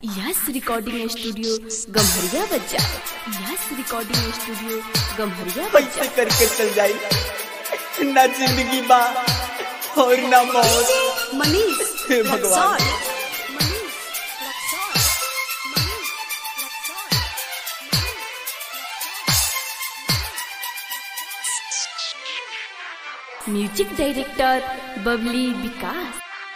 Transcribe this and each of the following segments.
Yes recording studio Gamharia बच्चा yes recording studio Gamharia पैसे बच्चा करके चल जाई ना जिंदगी बा और ना मौत मनीष हे भगवान। म्यूजिक डायरेक्टर बबली विकास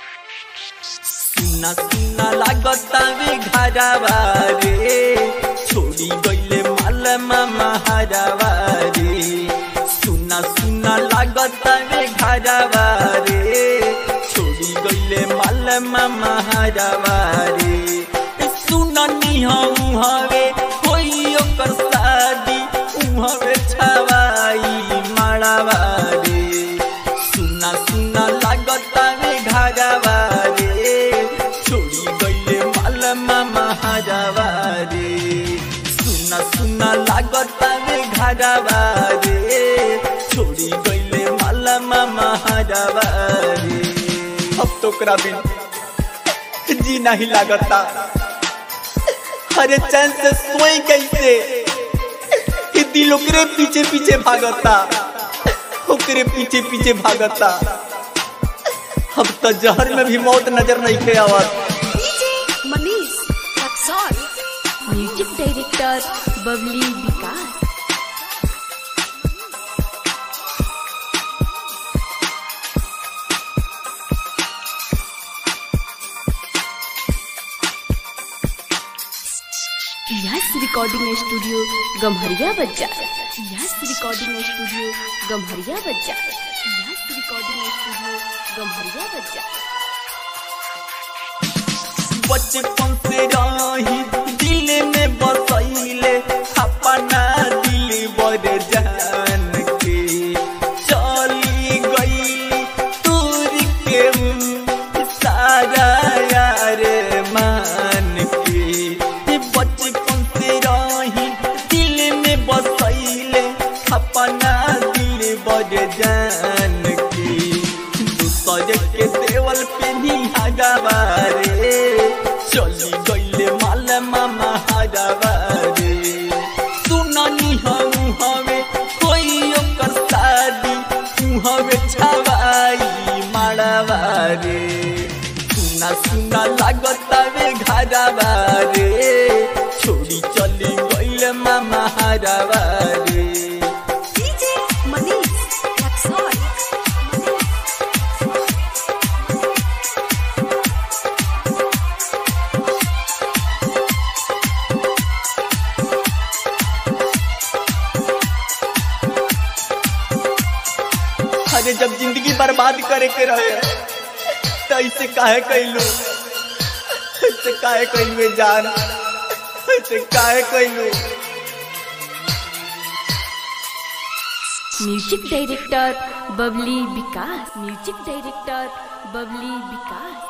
सुना सुना लागता वे घरवा रे छोड़ी गईले माल मामा हरवा रे सुना सुना लागता वे घरवा रे छोड़ी गईले माल मामा हरवा रे सुना निहाऊ हवे कोई ओकर शादी उहवे छवाई माड़ावा रे सुना सुना लागता रे घरवा रे छोड़ी गईले माल मामा हरवा रे सुना सुना लागता रे घरवा रे छोड़ी गईले माल मामा हरवा रे अब तो करा बिन जी नहीं लागता अरे चैन से सोई कैसे कि दिल ओकरे पीछे पीछे भागता ओकरे पीछे पीछे भागता अब तो जहर में भी मौत नजर नहीं के आवत Manish music director Babli Vikas yes recording studio Gamharia बच्चा यस रिकॉर्डिंग स्टूडियो गम्हरिया बच्चा यस रिकॉर्डिंग स्टूडियो गम्हरिया बच्चा बचपन से रही दिल में बसैले अपना दिल बर जान के चली गई दूर के सारा यार मान के बचपन से रही दिल में बसैले अपना दिल बर जान के दूसरे के देवल पे निहागवा रे चली गईले माल मामा हरवा रे सुननी हम हवे कोई ओकर शादी तू हवे छवाई माड़वा रे सुना सुना लागता वे घरवा रे छोड़ी चली गईले मामा हरवा रे मनीष अरे जब जिंदगी बर्बाद करे के रहे तो ऐसे काहे कैलू ऐसे काहे कैलू जान ऐसे काहे कैलू music director Babli Vikas music director Babli Vikas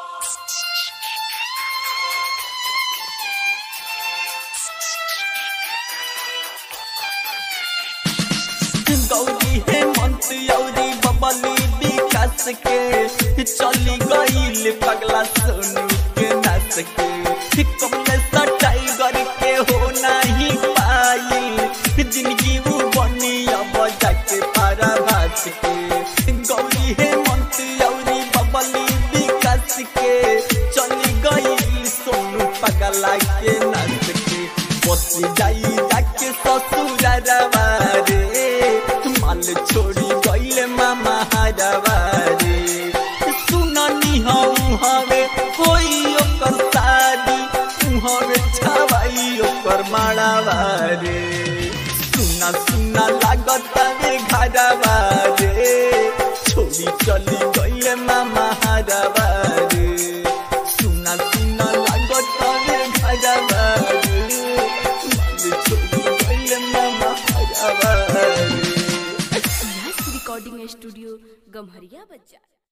Gauri Hemant यौरी बबली विकास के चली गईल पगला सोनू के नाच के कमले सटाई गर के हो नहीं पाई जिंदगी वो बनी अब जाके पारा भात के गौरी हेमंत यौरी बबली विकास के चली गईल सोनू पगला के नाच के बस जाई जाके ससुरवा रे माल छोड़ी गईले मामा हरवा रे सुननी हम हवे कोई ओकर शादी तू हवे छवाई ओकर माड़ावा रे सुना सुना लागत रे घरवा रे छोड़ी चली गईले मामा हरवा रे सुना सुना लागत रे घरवा रे माल छोड़ी गईले मामा हरवा रे यस रिकॉर्डिंग स्टूडियो गम्हरिया बच्चा